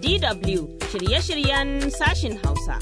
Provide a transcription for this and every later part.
DW shirye-shiryen sashin Hausa.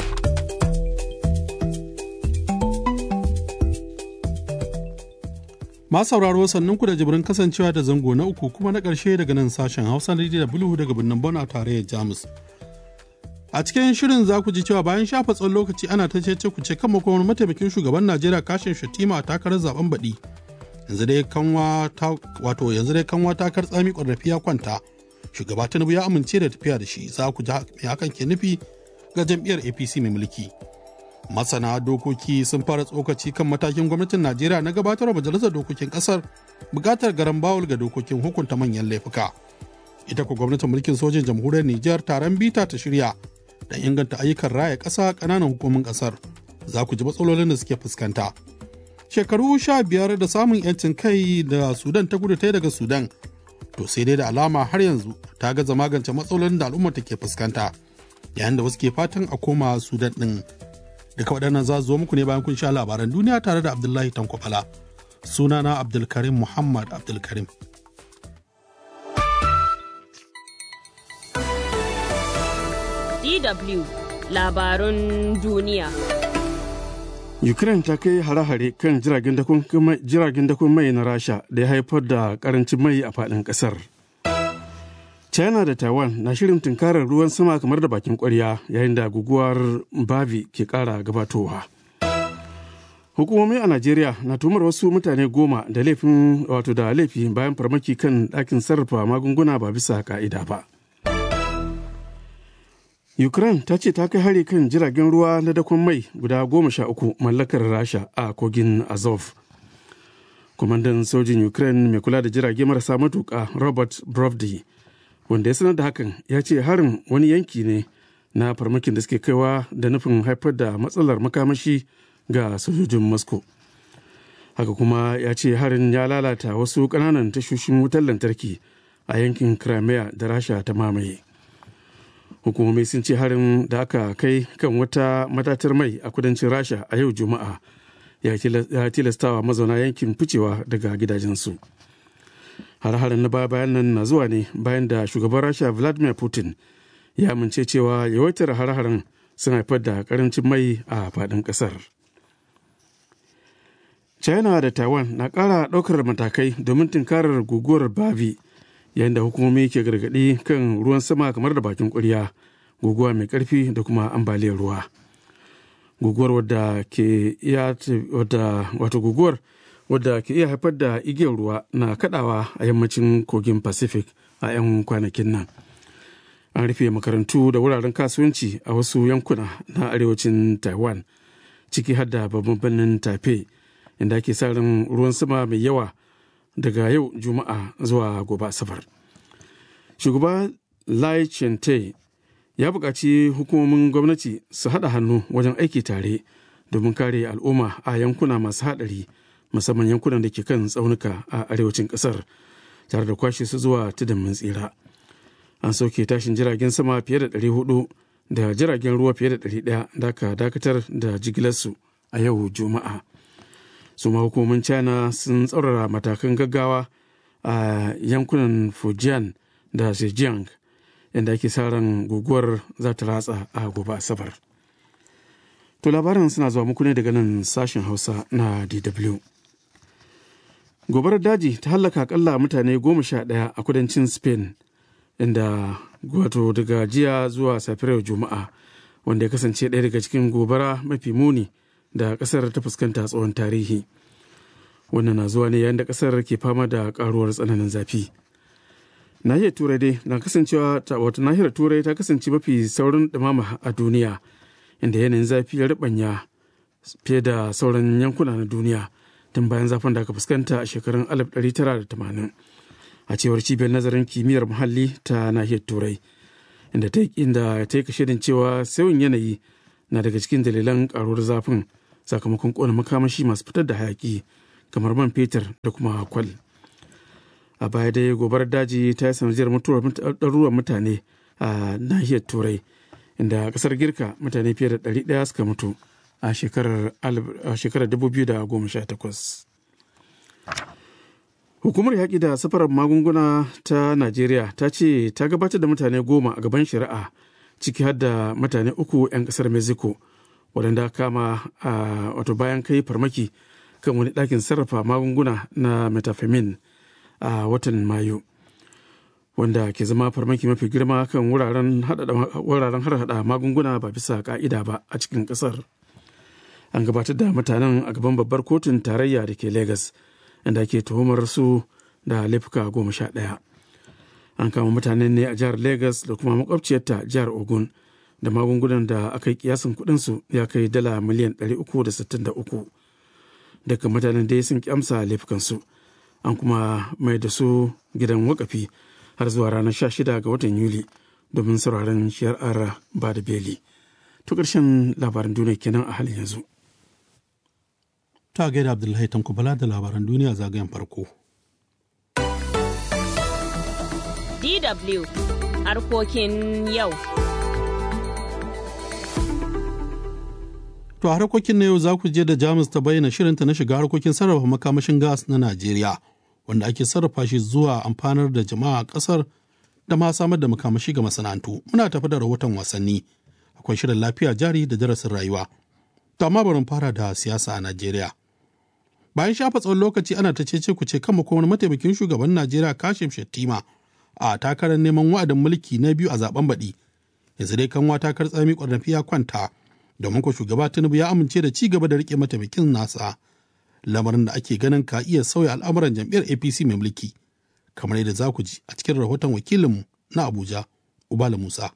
Ma sauraro sannan ku da jibirin kasancewa da zango na uku kuma na ƙarshe daga nan sashen Hausa na DW daga birnin Bon a tarayyar Jamus. A cikin shirin za ku ji cewa bayan shafa tsawon lokaci ana ta cece ku ce kan makomar mataimakin shugaban Najeriya kashin Shatima a takarar zaben baɗi. Yanzu dai kanwa ta wato yanzu dai kanwa takar tsami ƙwarrafi ya kwanta. Shugaba Tinubu ya amince da tafiya da shi za ku ji me hakan ke nufi ga jam'iyyar APC mai mulki. Masana dokoki sun fara tsokaci kan matakin gwamnatin Najeriya na gabatar wa majalisar dokokin kasar bukatar garan bawul ga dokokin hukunta manyan laifuka. Ita ku gwamnatin mulkin sojin jamhuriyar Nijar taron bita ta shirya don inganta ayyukan raya ƙasa ƙananan hukumin ƙasar. Za ku ji matsalolin da suke fuskanta. Shekaru sha biyar da samun 'yancin kai da Sudan ta gudu ta daga Sudan. To sai dai da alama har yanzu ta gaza magance matsalolin da al'ummar ke fuskanta. Yayin da wasu ke fatan a koma Sudan ɗin. Duka waɗannan za zo muku ne bayan kun sha labaran duniya tare da Abdullahi Tankwabala. Sunana Abdulkarim Muhammad Abdulkarim. DW labarun duniya. Ukraine ta kai hare-hare kan jiragen dakon mai na Rasha da ya haifar da karancin mai a faɗin ƙasar. China da Taiwan na shirin tunkarar ruwan sama kamar da bakin kwarya yayin da guguwar Bavi ke ƙara gabatowa. Hukumomi a Najeriya na tumar wasu mutane goma da laifin wato da laifi bayan farmaki kan ɗakin sarrafa magunguna ba bisa ka'ida ba. Ukraine ta ce ta kai hari kan jiragen ruwa na dakon mai guda goma sha uku mallakar Rasha a kogin Azov. Kwamandan sojin Ukraine mai kula da jirage marasa matuƙa Robert Brovdi wanda ya sanar da hakan ya ce harin wani yanki ne na farmakin da suke kaiwa da nufin haifar da matsalar makamashi ga sojojin Moscow. Haka kuma ya ce harin ya lalata wasu ƙananan tashoshin wutar lantarki a yankin Crimea da Rasha ta mamaye. hukumomi sun ce harin da aka kai kan wata matatar mai a kudancin rasha a yau juma'a ya tilastawa mazauna yankin ficewa daga gidajensu har-harin na baya bayan nan na zuwa ne bayan da shugaban rasha vladimir putin ya amince cewa yawaitar har-harin sun haifar da karancin mai a faɗin ƙasar china da taiwan na ƙara ɗaukar matakai domin tunkarar guguwar bavi yayin da hukumomi ke gargaɗi kan ruwan sama kamar da bakin ƙwarya guguwa mai ƙarfi da kuma ambaliyar ruwa guguwar wadda ke iya wato guguwar wadda ke iya haifar da igiyar ruwa na kadawa a yammacin kogin pacific a 'yan kwanakin nan an rufe makarantu da wuraren kasuwanci a wasu yankuna na arewacin taiwan ciki har da babban birnin taipei inda ake sa ran ruwan sama mai yawa daga yau juma'a zuwa gobe asabar shugaba lai chente ya buƙaci hukumomin gwamnati su haɗa hannu wajen aiki tare domin kare al'umma a yankuna masu haɗari musamman yankunan da ke kan tsaunuka a arewacin ƙasar tare da kwashe su zuwa tudun mun tsira an sauke tashin jiragen sama fiye da 400 da jiragen ruwa fiye da 100 da aka dakatar da jigilarsu a yau juma'a su ma hukumomin china sun tsaurara matakan gaggawa a yankunan fujian da zhejiang inda ake sa ran guguwar za ta ratsa a gobe asabar to labaran suna zuwa muku ne daga nan sashen hausa na dw gobarar daji ta hallaka akalla mutane goma sha ɗaya a kudancin spain inda wato daga jiya zuwa safiyar juma'a wanda ya kasance ɗaya daga cikin gobara mafi muni da kasar ta fuskanta tsawon tarihi wannan na zuwa ne yayin da kasar ke fama da karuwar tsananin zafi nahiyar turai dai na kasancewa wato nahiyar turai ta kasance mafi saurin dumama a duniya inda yanayin zafi ya ribanya fiye da sauran yankuna na duniya tun bayan zafin da aka fuskanta a shekarun 1980 a cewar cibiyar nazarin kimiyyar muhalli ta nahiyar turai inda ta yi kashedin cewa sauyin yanayi na daga cikin dalilan karuwar zafin sakamakon kona makamashi masu fitar da hayaki kamar man fetur da kuma kwal a baya dai gobarar daji ta yi sanadiyar mutuwar ɗaruruwan mutane a nahiyar turai inda kasar girka mutane fiye da ɗari ɗaya suka mutu a shekarar 2018 Hukumar yaƙi da safarar magunguna ta Najeriya ta ce ta gabatar da mutane goma a gaban shari'a ciki har da mutane uku 'yan ƙasar Mexico waɗanda kama a wato bayan kai farmaki kan wani ɗakin sarrafa magunguna na metafemin a watan Mayu. Wanda ke zama farmaki mafi girma kan wuraren harhaɗa magunguna ba bisa ƙa'ida ba a cikin ƙasar. An gabatar da mutanen a gaban babbar kotun tarayya da ke Legas. inda ake tuhumar su da laifuka goma sha ɗaya an kama mutanen ne a jihar lagos da kuma makwabciyarta jihar ogun da magungunan da aka yi kiyasin kudinsu ya kai dala miliyan 363 daga mutanen dai sun kyamsa laifukansu an kuma mai da su gidan wakafi har zuwa ranar 16 ga watan yuli domin sauraron shari'ar ba da beli to ƙarshen labaran duniya kenan a halin yanzu ta gaida Abdullahi Tankubala da labaran duniya zagayen farko. DW harkokin yau. To a harkokin na yau za ku je da Jamus ta bayyana shirinta na shiga harkokin sarrafa makamashin gas na Najeriya, wanda ake sarrafa shi zuwa amfanar da jama'a a ƙasar da ma samar da makamashi ga masana'antu. Muna tafi da rahoton wasanni, akwai shirin lafiya jari da darasin rayuwa. To amma bari fara da siyasa a Najeriya. bayan shafa tsawon lokaci ana ta cece ku ce kan makomar mataimakin shugaban najeriya kashim shettima a takarar neman wa'adin mulki na biyu a zaben baɗi yanzu dai kanwa takar tsami ƙwarnafi ya kwanta domin ko shugaba tinubu ya amince da ci gaba da rike mataimakin nasa lamarin da ake ganin ka iya sauya al'amuran jam'iyyar apc mai mulki kamar yadda za ku ji a cikin rahoton wakilinmu na abuja ubala musa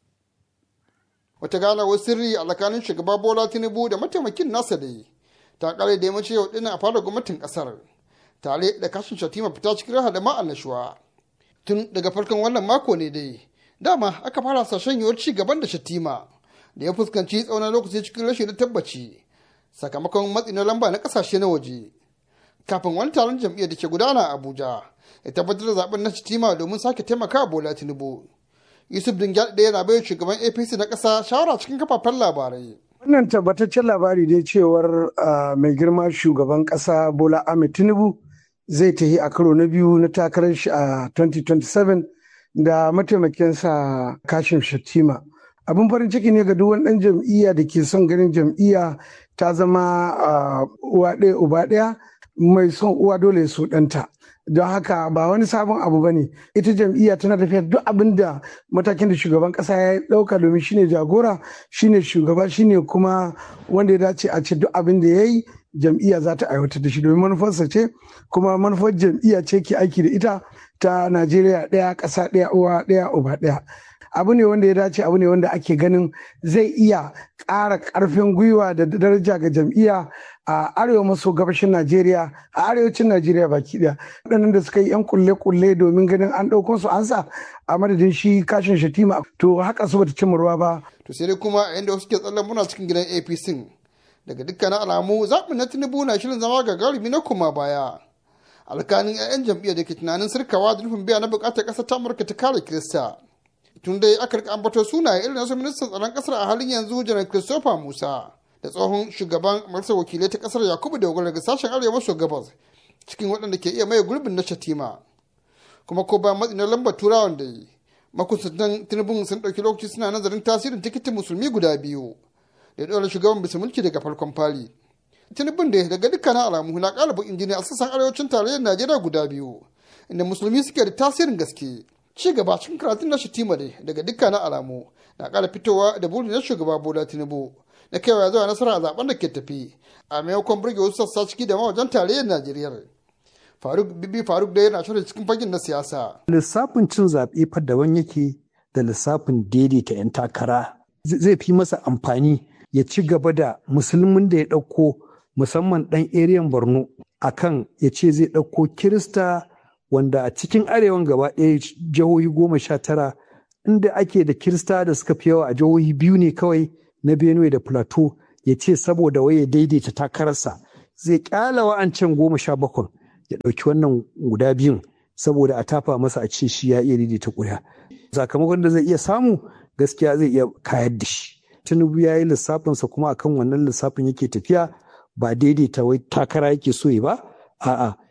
wata ganawar sirri a tsakanin shugaba bola tinubu da mataimakin nasa da yi ta kare da yammacin yau dinnan a fara gwamnatin kasar tare da kashin shatima fita cikin raha da ma'annashuwa tun daga farkon wannan mako ne dai dama aka fara sashen yiwuwar ci gaban da shatima da ya fuskanci tsaunan lokaci cikin rashin tabbaci sakamakon matsi na lamba na kasashe na waje kafin wani taron jam'iyyar da ke gudana a abuja ya tabbatar da zaben na shatima domin sake taimaka bola tinubu yusuf dingyal ɗaya yana bayan shugaban apc na ƙasa shawara cikin kafafen labarai Wannan tabbataccen labari dai cewar mai girma shugaban ƙasa Bola Ahmed Tinubu zai tafi a karo na biyu na takarar shi a 2027 da mataimakinsa Kashim Shattima. Abin farin ciki ne ga duk wani ɗan jam'iyya da ke son ganin jam'iyya ta zama uwa ɗaya uba ɗaya mai son uwa dole ya so ɗanta. don haka ba wani sabon abu ba ne ita jam'iyya tana tafiya duk abin da matakin da shugaban kasa ya dauka domin shine jagora shine shugaba shine kuma wanda ya dace a ce duk abin da ya yi jam'iyya za ta aiwatar da shi domin manufarsa ce kuma manufar jam'iyya ce ke aiki da ita ta najeriya ɗaya ƙasa ɗaya uwa ɗaya uba ɗaya abu ne wanda ya dace abu ne wanda ake ganin zai iya ƙara ƙarfin gwiwa da daraja ga jam'iyya a arewa maso gabashin najeriya a arewacin najeriya baki ɗaya waɗannan da suka yi 'yan kulle-kulle domin ganin an ɗauko su an sa a madadin shi kashin shatima to haka su bata cimma ruwa ba to sai dai kuma a yanda wasu ke tsallan muna cikin gidan apc daga dukkanin alamu zaɓin na tinubu na shirin zama gagarumi na kuma baya alkanin 'ya'yan jam'iyyar da ke tunanin sirkawa da nufin biya na buƙatar ƙasar ta amurka ta kare kirista tun dai aka rika ambato sunaye irin nasu ministan tsaron kasar a halin yanzu janar christopher musa da tsohon shugaban majalisar wakilai ta kasar yakubu da daga sashen arewa maso gabas cikin waɗanda ke iya maye gurbin na shatima kuma ko bayan matsi na lambar turawan da yi makusantan tinubun sun ɗauki lokaci suna nazarin tasirin tikitin musulmi guda biyu da ɗora shugaban bisa mulki daga farkon fali tinubun da daga dukkanin alamu na ƙara bakin jini a sassan arewacin tarayyar najeriya guda biyu inda musulmi suke da tasirin gaske ci gaba cikin karatun na shatima dai daga dukkanin alamu na ƙara fitowa da burin na shugaba bola tinubu na kaiwa zuwa nasara a zaben da ke tafi a maimakon burge wasu sassa ciki da mawajen tarayyar najeriya faruk bibi faruk da yana shirin cikin fagen na siyasa lissafin cin zaɓe fa daban yake da lissafin daidaita 'yan takara zai fi masa amfani ya ci gaba da musulmin da ya ɗauko musamman ɗan eriyan borno akan ya ce zai ɗauko kirista wanda a cikin arewan gaba ɗaya jihohi goma sha tara inda ake da kirista da suka fi yawa a jihohi biyu ne kawai na benue da plateau ya ce saboda waye daidaita takararsa zai kyala wa'ancan goma sha bakwai ya ɗauki wannan guda biyun saboda a tafa masa a ce shi ya iya daidaita ƙuri'a sakamakon da zai iya samu gaskiya zai iya kayar da shi tinubu ya yi lissafinsa kuma akan wannan lissafin yake tafiya ba daidaita wai takara yake so ya ba a'a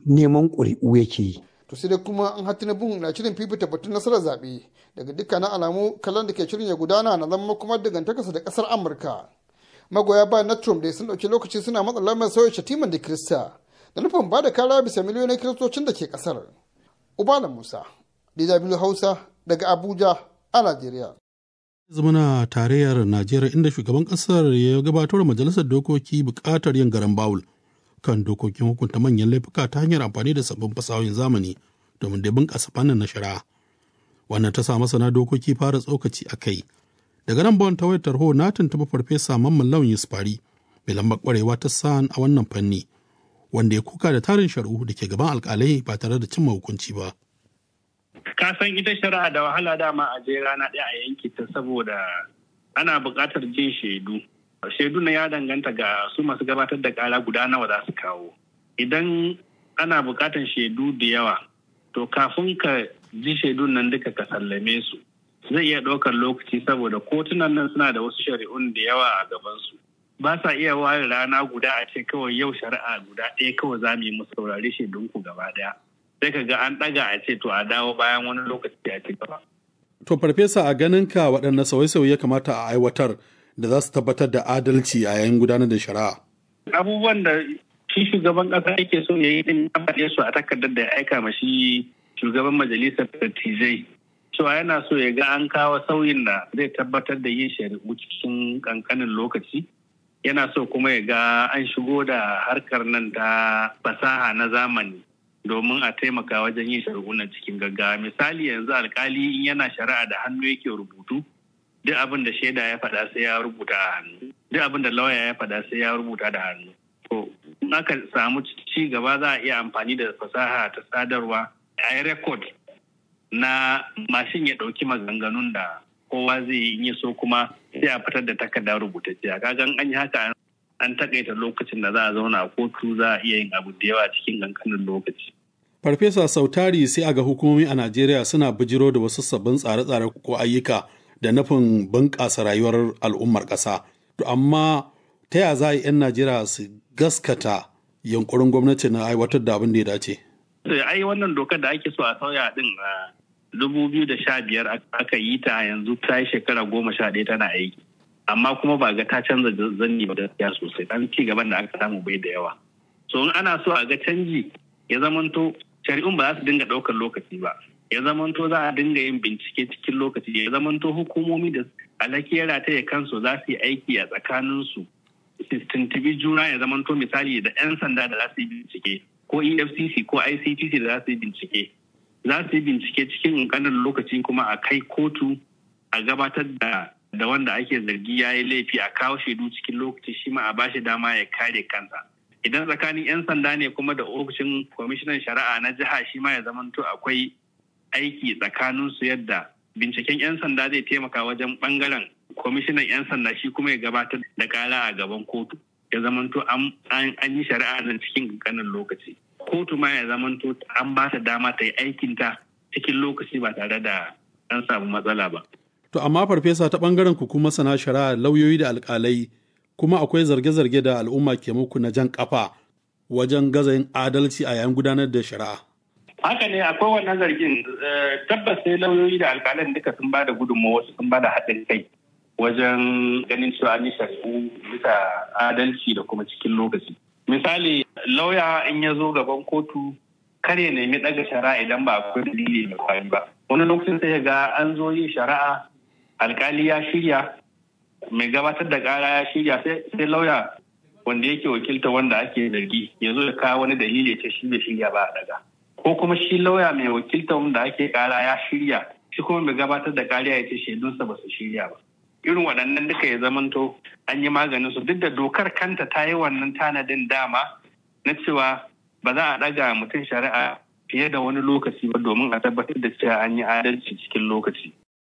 neman ƙuri'u yake yi to sai dai kuma an hatti bin na shirin fifita batun nasarar zaɓe daga dukkanin alamu kallon da ke shirin ya gudana na zama kuma dangantakarsa da ƙasar amurka magoya bayan na trump dai sun ɗauki lokaci suna matsa lamar sauya shatiman da kirista da nufin ba da kara bisa miliyoyin kiristocin da ke ƙasar ubala musa dw hausa daga abuja a najeriya zamana tarayyar najeriya inda shugaban kasar ya gabatar majalisar dokoki bukatar yin garan bawul kan dokokin hukunta manyan laifuka ta hanyar amfani da sabbin fasahohin zamani domin da bunƙasa fannin na shari'a wannan ta sa masana dokoki fara tsokaci a kai daga nan bawan ta wayar tarho na tuntuɓi farfesa mamman lawan yusufari mai lambar kwarewa ta san a wannan fanni wanda ya kuka da tarin shari'u da ke gaban alkalai ba tare da cimma hukunci ba. ka san ita shari'a da wahala dama a je rana ɗaya a yanke ta saboda ana buƙatar jin shaidu shaidu na ya danganta ga su masu gabatar da ƙara guda nawa za su kawo idan ana buƙatar shaidu da yawa to kafin ka ji shaidun nan duka ka sallame su zai iya ɗaukar lokaci saboda kotunan nan suna da wasu shari'un da yawa a gabansu ba sa iya ware rana guda a ce kawai yau shari'a guda ɗaya kawai za mu yi mu saurari shaidunku gaba ɗaya sai ka ga an ɗaga a ce to a dawo bayan wani lokaci a ci gaba. To farfesa a ganin ka waɗanne sauye-sauye ya kamata a aiwatar da za su tabbatar da adalci a yayin gudanar da shari'a. Abubuwan da shi shugaban ƙasa yake so ya yi din ya faɗe su a takardar da ya aika ma shi shugaban majalisar dattijai. Cewa yana so ya ga an kawo sauyin da zai tabbatar da yin shari'u cikin ƙanƙanin lokaci. Yana so kuma ya ga an shigo da harkar nan ta fasaha na zamani. domin a taimaka wajen yin shari'unan cikin gaggawa misali yanzu alkali in yana shari'a da hannu yake rubutu duk abin da shaida ya faɗa sai ya rubuta a hannu duk abin da lauya ya faɗa sai ya rubuta da hannu to in aka samu ci gaba za a iya amfani da fasaha ta sadarwa a yi rekod na mashin ya ɗauki maganganun da kowa zai yi in ya so kuma sai a fitar da takarda rubutacciya kagan an yi haka an takaita lokacin da za a zauna a kotu za a iya yin abu da yawa cikin kankanin lokaci. Farfesa Sautari sai a ga hukumomi a Najeriya suna bijiro da wasu sabbin tsare-tsare ko ayyuka da nufin bunƙasa rayuwar al'ummar ƙasa. To amma ta ya za a yi 'yan Najeriya su gaskata yankurin gwamnati na aiwatar da abin da ya dace? Ai wannan dokar da ake so a sauya din a dubu biyu da sha biyar aka yi ta yanzu ta yi shekara goma sha ɗaya tana aiki. amma kuma ba ga ta canza zanni ba gaskiya sosai dan ci gaban da aka samu bai da yawa so in ana so a ga canji ya zamanto shari'un ba za su dinga ɗaukar lokaci ba ya zamanto za a dinga yin bincike cikin lokaci ya zamanto hukumomi da alakera ta ya kansu za su yi aiki a tsakaninsu su tuntubi juna ya zamanto misali da 'yan sanda da za su yi bincike ko efcc ko ictc da za su yi bincike za su yi bincike cikin ƙanƙanin lokaci kuma a kai kotu a gabatar da da wanda ake zargi ya yi laifi a kawo shaidu cikin lokaci shi ma a bashi dama ya kare kansa idan tsakanin 'yan sanda ne kuma da ofishin kwamishinan shari'a na jiha shi ma ya zamanto akwai aiki tsakanin su yadda binciken 'yan sanda zai taimaka wajen bangaren kwamishinan 'yan sanda shi kuma ya gabatar da kara a gaban kotu ya zamanto an yi shari'a nan cikin kankanin lokaci kotu ma ya zamanto an ba ta dama ta yi aikinta cikin lokaci ba tare da an samu matsala ba To amma farfesa ta ɓangaren ku kuma sana shari'a lauyoyi da alƙalai kuma akwai zarge-zarge da al'umma ke muku na jan kafa wajen gaza yin adalci a yayin gudanar da shari'a. Haka ne akwai wannan zargin tabbas sai lauyoyi da alƙalan duka sun ba da gudunmawa wasu sun ba da haɗin kai wajen ganin cewa an yi shari'u bisa adalci da kuma cikin lokaci. Misali lauya in ya zo gaban kotu kar ya nemi ɗaga shari'a idan ba akwai dalili mai kwari ba. Wani lokacin sai ga an zo yin shari'a alkali ya shirya mai gabatar da kara ya shirya sai lauya wanda yake wakilta wanda ake zargi ya zo ya kawo wani dalili ya ce shi bai shirya ba a daga ko kuma shi lauya mai wakilta wanda ake kara ya shirya shi kuma mai gabatar da kariya ya ce shaidunsa ba su shirya ba irin waɗannan duka ya zamanto an yi maganin su duk da dokar kanta ta yi wannan tanadin dama na cewa ba za a ɗaga mutum shari'a fiye da wani lokaci ba domin a tabbatar da cewa an yi adalci cikin lokaci.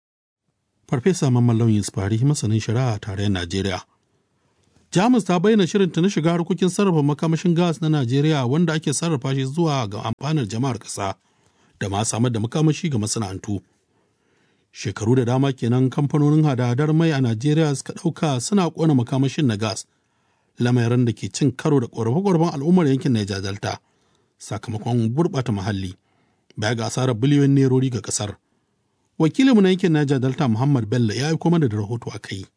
Farfesa Mamman Lauyin Sfari masanin shari'a a tarayyar Najeriya. Jamus ta bayyana shirinta na shiga harkokin sarrafa makamashin gas na Najeriya wanda ake sarrafa shi zuwa ga amfanar jama'ar ƙasa da ma samar da makamashi ga masana'antu. Shekaru da dama kenan kamfanonin hada-hadar mai a Najeriya suka ɗauka suna ƙona makamashin na gas, lamarin da ke cin karo da ƙorafe-ƙorafen al'ummar yankin Niger Delta. sakamakon gurɓata muhalli baya ga asarar biliyoyin nerori ga ƙasar. Wakilinmu na yankin Niger Delta Muhammad Bello ya aiko mana da rahoto a kai.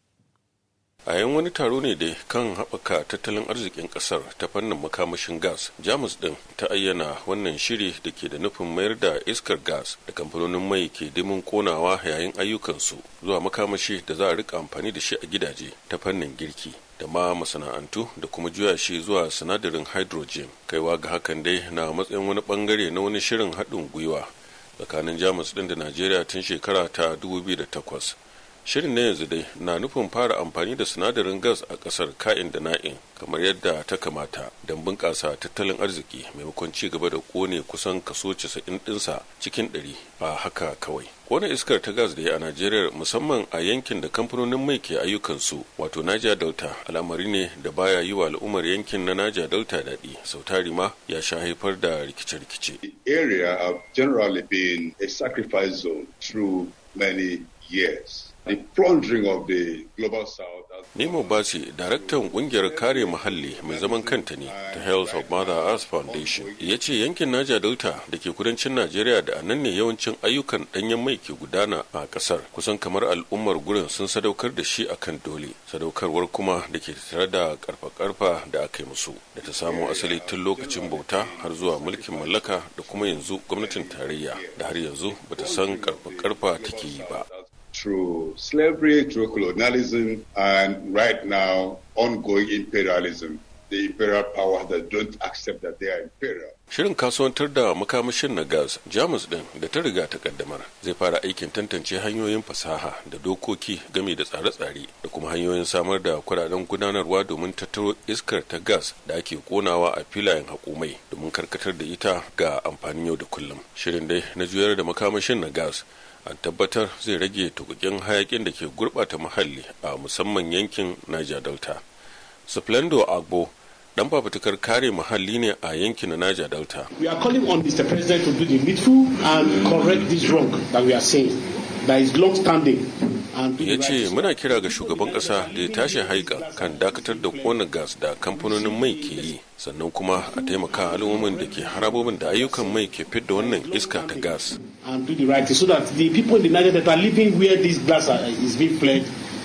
a yan wani taro ne dai kan haɓaka tattalin arzikin ƙasar ta fannin makamashin gas jamus ɗin ta ayyana wannan shiri da ke da nufin mayar da iskar gas da kamfanonin mai ke dimin konawa yayin ayyukansu zuwa makamashi da za a rika amfani da shi a gidaje ta fannin girki da ma masana'antu da kuma juya shi zuwa sinadarin hydrogen kaiwa ga hakan dai na matsayin wani bangare na wani shirin haɗin gwiwa tsakanin jamus ɗin da najeriya tun shekara ta 2008 shirin na yanzu dai na nufin fara amfani da sinadarin gas a kasar ka'in da na'in kamar yadda ta kamata don bunƙasa tattalin arziki maimakon ci gaba da kone kusan kaso 90 ɗinsa cikin 100 a haka kawai kone iskar ta gas da ya a najeriya musamman a yankin da kamfanonin mai ke ayyukansu wato naja delta al'amari ne da baya yi wa al'ummar yankin na naja delta daɗi sau tari ma ya sha haifar da rikice-rikice area have generally been a sacrifice zone through many years the plundering of the global south Nemo Basi, daraktan kungiyar kare muhalli mai zaman kanta ne ta Health of Mother Earth Foundation, ya ce yankin Naja Delta da ke kudancin Najeriya da anan ne yawancin ayyukan danyen mai ke gudana a kasar. Kusan kamar al'ummar gurin sun sadaukar da shi akan dole, sadaukarwar kuma da ke tare da karfa-karfa da aka yi musu, da ta samo asali tun lokacin bauta har zuwa mulkin mallaka da kuma yanzu gwamnatin tarayya da har yanzu bata san karfa-karfa take yi ba. through slavery, through colonialism, and right now, ongoing imperialism. The imperial powers that don't accept that they are imperial. Shirin kasuwantar da makamashin na gas Jamus din da ta riga ta kaddamar zai fara aikin tantance hanyoyin fasaha da dokoki game da tsare-tsare da kuma hanyoyin samar da kudaden gudanarwa domin tattaro iskar ta gas da ake konawa a filayen hakumai domin karkatar da ita ga amfanin yau da kullum. Shirin dai na juyar da makamashin na gas an tabbatar zai rage tukukin hayakin da ke gurbata muhalli a musamman yankin Niger Delta. Splendo Agbo dan fafutukar kare muhalli ne a yankin Niger Delta. We are calling on Mr. President to do the needful and correct this wrong that we are saying. That is long standing. ya ce muna kira ga shugaban kasa da ya tashi haika kan dakatar da kona gas da kamfanonin mai ke yi sannan kuma a taimaka al'ummomin da ke harabobin da ayyukan mai ke fidda wannan iska ta gas and do the right thing so that the people in the Niger that are living where this gas is being fled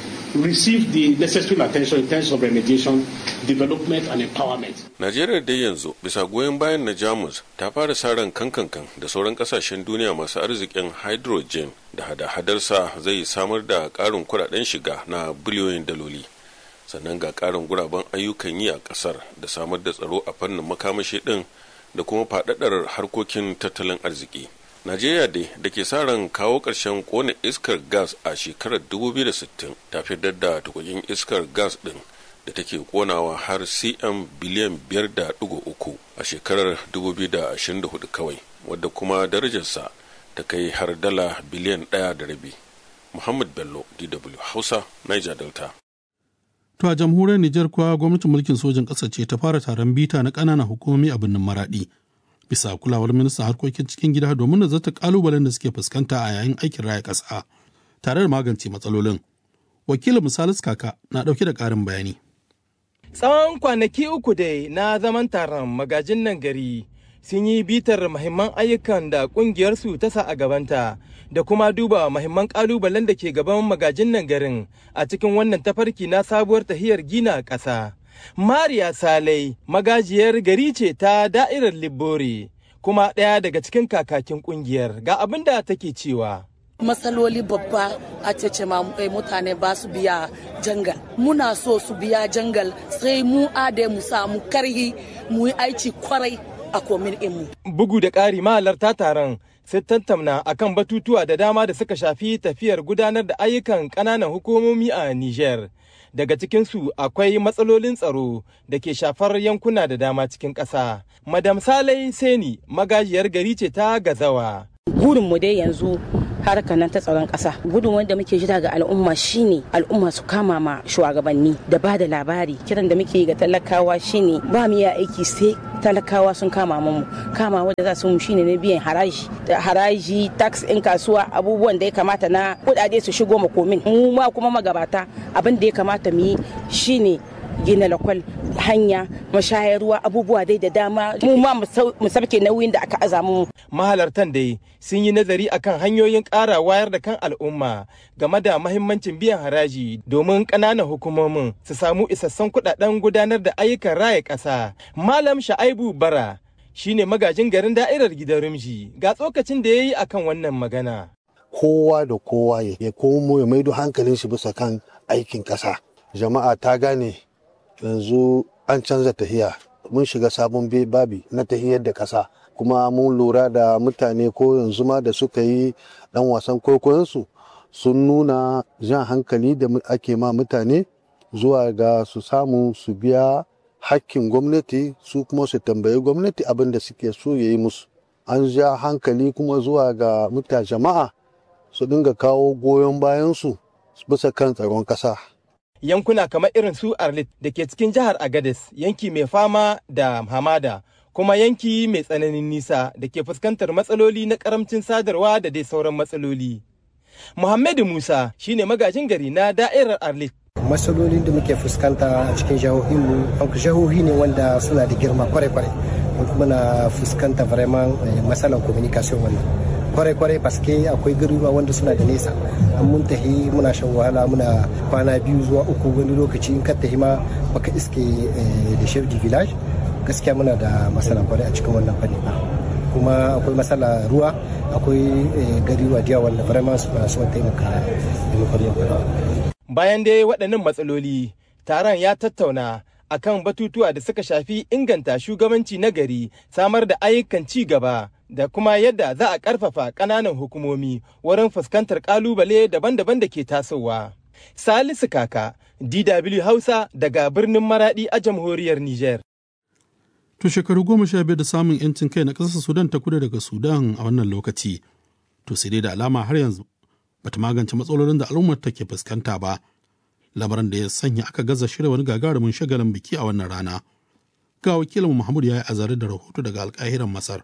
receive the necessary attention in terms of remediation, development and empowerment. Najeriya dai yanzu bisa goyon bayan na Jamus ta fara saran kankankan da sauran kasashen duniya masu arzikin hydrogen da hada-hadarsa zai samar da ƙarin kuɗaɗen shiga na biliyoyin daloli. Sannan ga ƙarin guraben ayyukan yi a ƙasar da samar da tsaro a fannin makamashi ɗin da kuma faɗaɗar harkokin tattalin arziki. Najeriya dai da ke sa ran kawo ƙarshen kone iskar gas a shekarar 2060 ta fitar da tukukin iskar gas ɗin da take konawa har cm biliyan 5.3 a shekarar 2024 kawai wadda kuma darajarsa ta kai har dala biliyan ɗaya da rabi. Muhammad Bello, DW Hausa, Niger Delta. To a jamhuriyar Nijar kuwa gwamnatin mulkin sojin ƙasa ce ta fara taron bita na ƙananan hukumomi a birnin Maraɗi. bisa kulawar ministan harkokin cikin gida domin nazarta kalubalen da suke fuskanta a yayin aikin raya ƙasa tare da magance matsalolin wakilin misalis kaka na ɗauke da ƙarin bayani tsawon kwanaki uku dai na zaman taron magajin nan gari sun yi bitar mahimman ayyukan da ƙungiyarsu ta sa a gabanta da kuma duba mahimman kalubalen da ke gaban magajin nan garin a cikin wannan tafarki na sabuwar tahiyar gina ƙasa. Mariya Salai magajiyar gari ce ta da'irar Libbori kuma ɗaya daga cikin kakakin ƙungiyar ga abin da take cewa. matsaloli babba a cece mutane ba su biya jangal muna so su biya jangal sai mu ade mu samu karhi mu yi aiki kwarai a komin mu. bugu da ƙari mahalarta taron sai tattauna akan batutuwa da dama da suka shafi tafiyar gudanar da ayyukan ƙananan hukumomi a Niger. daga cikinsu akwai matsalolin tsaro da ke shafar yankuna da dama cikin ƙasa. Madam Salai Seni magajiyar gari ce ta gazawa. Burinmu dai yanzu harkar nan ta tsaron ƙasa gudun wanda muke jira ga al'umma shine al'umma su kama ma shugabanni da ba da labari kiran da muke ga talakawa shine ba mu iya aiki sai talakawa sun kama mu kama wanda za su mu shine na biyan haraji haraji tax in kasuwa abubuwan da ya kamata na kudade su shigo makomin mu ma kuma magabata abin da ya kamata mu yi shine gina lakwal hanya mashayarwa abubuwa dai da dama mu ma mu sabke nauyin da aka aza mu mahalartan dai sun yi nazari akan hanyoyin ƙara wayar da kan al'umma game da mahimmancin biyan haraji domin ƙananan hukumomin su samu isassun kuɗaɗen gudanar da ayyukan raya ƙasa malam sha'aibu bara shine magajin garin da'irar gidan rumji ga tsokacin da ya yi akan wannan magana kowa da kowa ya komo ya maido hankalin shi bisa kan aikin ƙasa jama'a ta gane yanzu an canza tahiya mun shiga sabon babi na tahiyar da ƙasa kuma mun lura da mutane ko yanzu ma da suka yi dan wasan kwaikwayonsu sun nuna jan hankali da ake ma mutane zuwa ga su samu su biya hakkin gwamnati su kuma su tambayi gwamnati abin da suke so ya yi musu an ja hankali kuma zuwa ga mutane jama'a su dinga kawo goyon bayansu bisa kan tsaron ƙasa. yankuna kamar irin su arlit da ke cikin jihar agadez yanki mai fama da hamada kuma yanki mai tsananin nisa da ke fuskantar matsaloli na karamcin sadarwa da dai sauran matsaloli muhammadu musa shine magajin gari na da'irar arlit matsalolin da muke fuskanta a cikin jihohinmu jihohi ne wanda suna da girma kwarai-kwarai muna fuskanta vraiment matsalar communication wannan kwarai-kwarai paske akwai garuruwa wanda suna da nesa an mun tahi muna shan wahala muna kwana biyu zuwa uku wani lokaci in ka tahi ma baka iske da chef de village gaskiya muna da matsala kwarai a cikin wannan fanni kuma akwai matsala ruwa akwai garuruwa da wanda vraiment suna son taimaka da bayan dai waɗannan matsaloli taron ya tattauna akan batutuwa da suka shafi inganta shugabanci na gari samar da ayyukan ci gaba da kuma yadda za a ƙarfafa ƙananan hukumomi wurin fuskantar ƙalubale daban-daban da ke tasowa. Salisu Kaka, DW Hausa daga birnin Maradi a jamhuriyar Nijar. To shekaru goma sha biyar da samun 'yancin kai na ƙasar Sudan ta kudu daga Sudan a wannan lokaci. To sai dai da alama har yanzu bata magance matsalolin da al'ummar take fuskanta ba. Lamarin da ya sanya aka gaza shirya wani gagarumin shagalin biki a wannan rana. Ga wakilin Muhammad ya yi azare da rahoto daga alƙahiran Masar.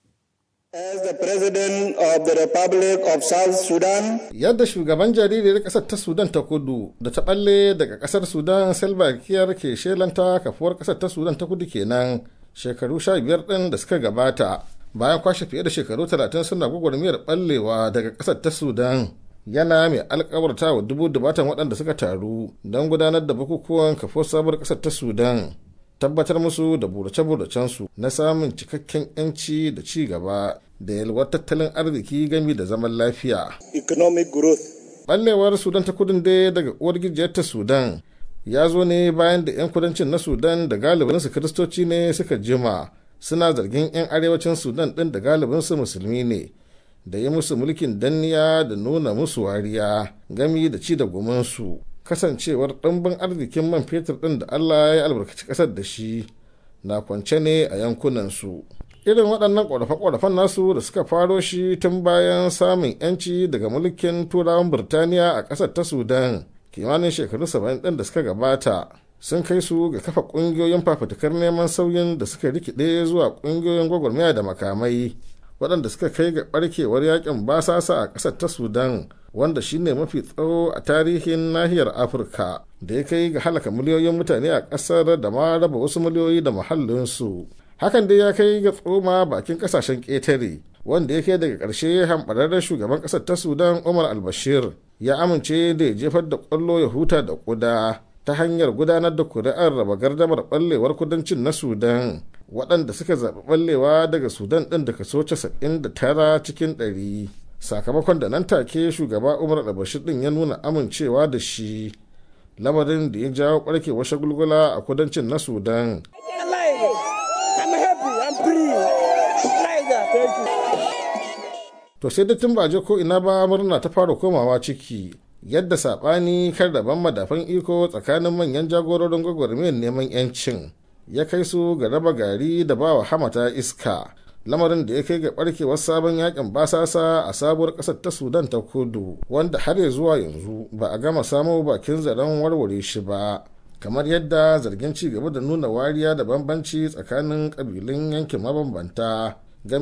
As the President of the Republic of South Sudan. Yadda shugaban jaririyar ƙasar ta Sudan ta kudu da ta ɓalle daga ƙasar Sudan Salva Kiir ke shelanta kafuwar ƙasar ta Sudan ta kudu kenan shekaru sha biyar ɗin da suka gabata bayan kwashe fiye da shekaru talatin suna gwagwarmiyar ɓallewa daga ƙasar ta Sudan. Yana mai alkawarta wa dubu dubatan waɗanda suka taru don gudanar da bukukuwan kafuwar sabuwar ƙasar ta Sudan. tabbatar musu da burace-buracensu na samun cikakken 'yanci da ci gaba da yalwar tattalin arziki gami da zaman lafiya. Economic growth. Ɓallewar Sudan ta kudin dai daga uwar gijiyar ta Sudan ya zo ne bayan da 'yan kudancin na Sudan da galibinsu kiristoci ne suka jima suna zargin 'yan arewacin Sudan ɗin da galibinsu musulmi ne da yi musu mulkin danniya da nuna musu wariya gami da ci da gumansu. kasancewar ɗimbin arzikin man fetur ɗin da Allah ya albarkaci ƙasar da shi na kwance ne a yankunansu. Irin waɗannan ƙorafe-ƙorafen nasu da suka faro shi tun bayan samun 'yanci daga mulkin turawan Birtaniya a ƙasar ta Sudan kimanin shekaru saba'in ɗin da suka gabata sun kai su ga kafa ƙungiyoyin fafutukar neman sauyin da suka rikide zuwa ƙungiyoyin gwagwarmaya da makamai waɗanda suka kai ga ɓarkewar yakin basasa a ƙasar ta Sudan wanda shine mafi tsawo a tarihin nahiyar afirka da ya kai ga halaka miliyoyin mutane a ƙasar da ma raba wasu miliyoyi da muhallinsu hakan dai ya kai ga tsoma bakin ƙasashen ƙetare wanda ya kai daga ƙarshe hamɓararren shugaban ƙasar ta sudan umar albashir ya amince da ya jefar da ƙwallo ya huta da ƙuda ta hanyar gudanar da kuri'ar raba gardamar ɓallewar kudancin na sudan waɗanda suka zaɓi ɓallewa daga sudan ɗin da kaso 99 cikin ɗari. sakamakon da nan take shugaba umar albashir din ya nuna amincewa da shi lamarin da ya jawo barkewar shagulgula a kudancin na sudan to sai da tun ba je ko ina ba murna ta fara komawa ciki yadda saɓani kar daban madafan iko tsakanin manyan jagororin gwagwarmiyar neman 'yancin ya kai su ga raba gari da bawa hamata iska lamarin da ya kai ga barkewar sabon yakin basasa a sabuwar kasar ta sudan ta kudu wanda har ya zuwa yanzu ba a gama samo bakin zaren warware shi ba kamar yadda zargin ci gaba da nuna wariya da bambanci tsakanin kabilun yankin mabambanta